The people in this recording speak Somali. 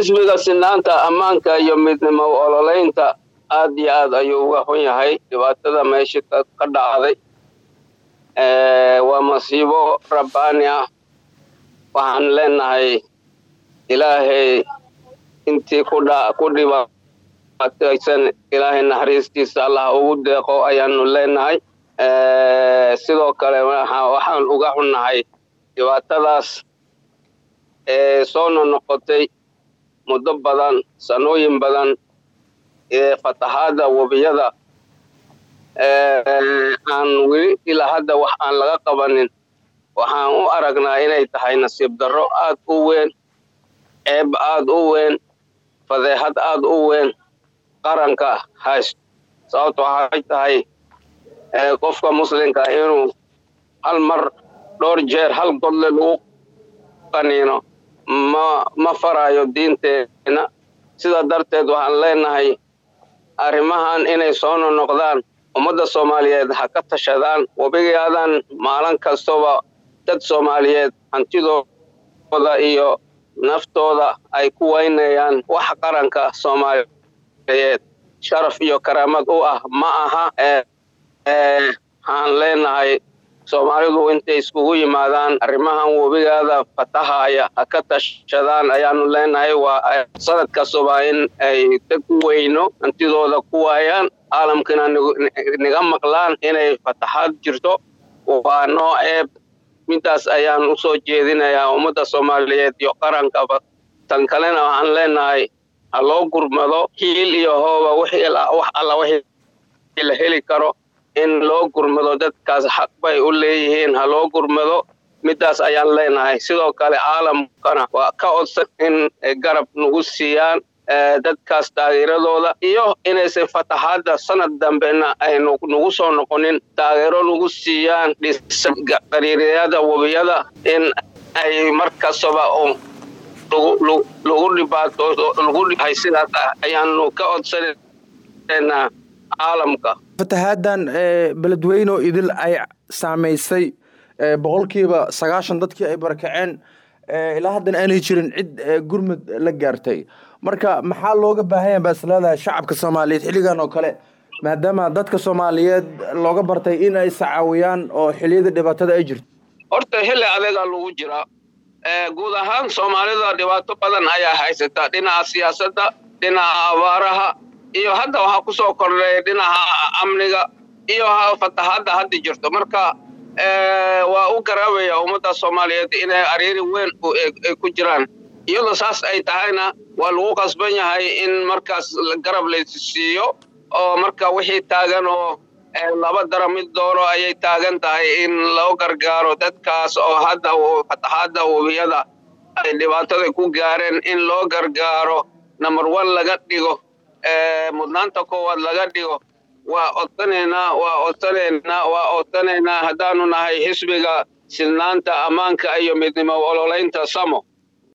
xisbiga sinaanta ammaanka iyo midnimo ololeynta aad iyo aad ayuu uga xun yahay dhibaatada meesha ka dhacday waa masiibo rabbaani ah waxaan leenahay ilaahay intii ku dhibaataysan ilaahay naxariistiisa allah ugu deeqo ayaanu leenahay sidoo kale waxaan uga xunnahay dhibaatadaas ee soo nonoqotay muddo badan sanooyin badan ee fatahaadda webiyada aan weli ilaa hadda wax aan laga qabanin waxaan u aragnaa inay tahay nasiib darro aad u weyn ceeb aad u weyn fadeexad aad u weyn qaranka haysto sababto waxay tahay qofka muslimka inuu hal mar dhowr jeer hal godle lagu qaniino ma ma farayo diinteena sidaa darteed waxaan leenahay arrimahan inay soo nonoqdaan ummadda soomaaliyeed ha ka tashadaan webigaadan maalin kastaba dad soomaaliyeed hantidooda iyo naftooda ay ku waynayaan wax qaranka soomaaliyeed sharaf iyo karaamad u ah ma aha waxaan leenahay soomaalidu intay iskugu yimaadaan arrimahan webigaada fatahaya ha ka tashadaan ayaanu leenahay waa sanad kastaba in ay dad ku weyno hantidooda ku waayaan caalamkana niga maqlaan inay fataxaad jirto waa noo ceeb midaas ayaan u soo jeedinayaa ummadda soomaaliyeed iyo qarankaba tan kalena waxaan leenahay ha loo gurmado hiil iyo hooba wax alla wixii la heli karo in loo gurmado dadkaas xaq bay u leeyihiin ha loo gurmado midaas ayaan leenahay sidoo kale caalamkana waa ka odsan in garab nagu siiyaan dadkaas taageeradooda iyo inaysan fataxaadda sanad dambena ay nagu soo noqonin taageero nagu siiyaan qariiriyada webiyada in ay mar kastaba lagu dhibaato laguhay sidaas ah ayaanu ka odsananaa caalamka fatahaaddan beledweyno idil ay saamaysay boqolkiiba sagaashan dadkii ay barakaceen ilaa haddana aanay jirin cid gurmud la gaartay marka maxaa looga baahanya baa isleedahay shacabka soomaaliyeed xilligan oo kale maadaama dadka soomaaliyeed looga bartay in ay sacaawiyaan oo xiliyada dhibaatada ay jirto horta xilli adeega lagu jiraa guud ahaan soomaalida dhibaato badan ayaa haysata dhinaca siyaasadda dhinaca abaaraha iyo hadda waxaa kusoo kordhay dhinaca amniga iyo fatahaadda hadda jirto marka waa u garaabaya ummadda soomaaliyeed inay ariiri weyn ay ku jiraan iyadoo saas ay tahayna waa lagu qasban yahay in markaas garab laysiiyo oo marka wixii taagan oo laba dara mid doono ayay taagan tahay in loo gargaaro dadkaas oo hadda fatahaadda webiyada ay dhibaatada ku gaareen in loo gargaaro number one laga dhigo mudnaanta koowaad laga dhigo waa odsanaynaa waa odsanaynaa waa odsanaynaa haddaanu nahay xisbiga silnaanta ammaanka iyo midnimo ololeynta samo